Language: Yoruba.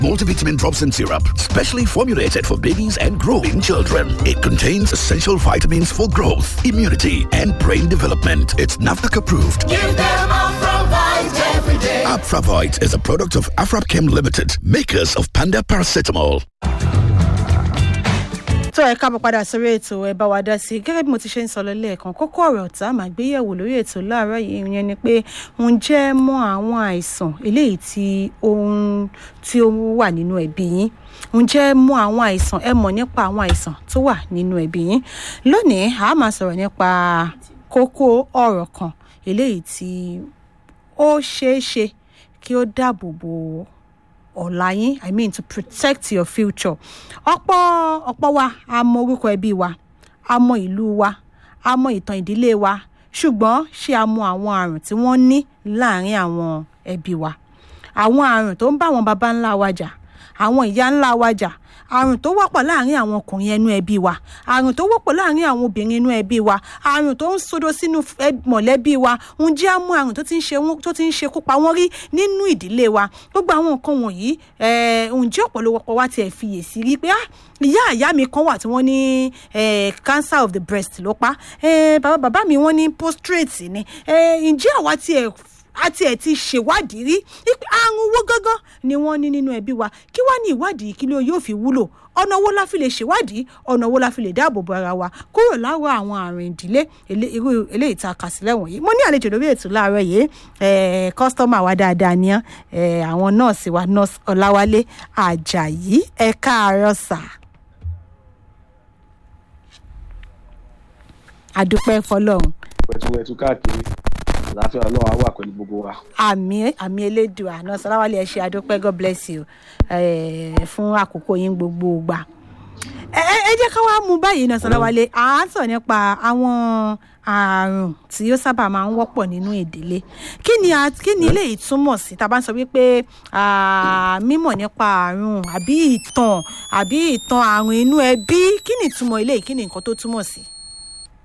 multivitamin drops and syrup, specially formulated for babies and growing children. It contains essential vitamins for growth, immunity, and brain development. It's NAFDAC approved. Give them Afravite every day. Afravite is a product of Afrapchem Limited, makers of Panda Paracetamol. tó ẹ káàbọ̀ padà sórí ètò ẹ bá wa dá sí i gẹ́gẹ́ bí mo ti ṣe ń sọ lọ lẹ́ẹ̀kan kókó ọ̀rọ̀ tá a máa gbé yẹ̀wò lórí ètò láàárọ̀ yìí yẹn ni pé ǹjẹ́ mọ àwọn àìsàn eléyìí tí ó ń tí ó wà nínú ẹbí yín ǹjẹ́ mọ àwọn àìsàn ẹ mọ̀ nípa àwọn àìsàn tó wà nínú ẹbí yín lónìí a máa sọ̀rọ̀ nípa kókó ọ̀rọ̀ kan eléyìí tí ó ṣeé ṣe kí ó dáàbò bo ọ̀la yín i mean to protect your future ọ̀pọ̀ ọ̀pọ̀ wa a mọ orúkọ ẹbí wa a mọ ìlú wa a mọ ìtàn ìdílé wa ṣùgbọ́n ṣé a mọ àwọn àrùn tí wọ́n ní láàrin àwọn ẹbí wa àwọn àrùn tó ń bá àwọn baba ńlá wa jà àwọn ìyá ńlá wa jà àrùn tó wọ́pọ̀ láàrin àwọn ọkùnrin ẹnu ẹbí wa àrùn tó wọ́pọ̀ láàrin àwọn obìnrin inú ẹbí wa àrùn tó ń sodo sínú mọ̀lẹ́bí wa ǹjẹ́ á mú àrùn tó ti ń ṣe wọ́n tó ti ń ṣekú pa wọ́n rí nínú ìdílé wa gbogbo àwọn nǹkan wọ̀nyí ǹjẹ́ ọ̀pọ̀lọpọ̀ wa tiẹ̀ fiyèsí rí pé ìyá ìyá mi kan wà tí wọ́n ní cancer of the breast ló pa bàbá bàbá mi wọ́n ní prostate ni ǹjẹ́ àwa tiẹ̀ àti ẹ̀ ti ṣèwádìí rí pé àrùn owó gángan ni wọ́n ní nínú ẹbí wa kí wá ní ìwádìí kí ló yóò fi wúlò ọ̀nà owó la fi lè ṣèwádìí ọ̀nà owó la fi lè dáàbò bo ara wa kúrò láwọ̀ àwọn àrùn ìdílé irú eléyìí tá a kà sílẹ̀ wọ̀nyí mo ní àlejò lórí ètò láàárọ̀ yìí kọ́sítọ́mà wa dáadáa ni àwọn nọ́ọ̀sì wa nọ́ọ̀sì ọ̀làwálé àjàyí ẹ káàárọ̀ sà. àdúpẹ́ fọlọ́run. wẹ̀túwẹ̀tú káàkiri àlàáfíà ọlọ́run á wà pẹ̀lú gbogbo wa. àmì àmì elédùn àná sọláwálé ẹ ṣe àdúpẹ́ god bless you fún àkókò yín gbogbo gbà. ẹ jẹ́ ká wá mú báyìí náà sọláwálé à ń sọ nípa àwọn àrùn tí ó sábà máa ń wọ́pọ̀ nínú ìdílé kí ni kí ni eléyìí túmọ̀ sí tá a bá ń sọ wípé mímọ̀ nípa àrùn àbí ìtàn àbí ìtàn àrùn inú ẹbí kí ni ìtumọ̀ eléyìí kí ni nǹkan tó túmọ̀ sí.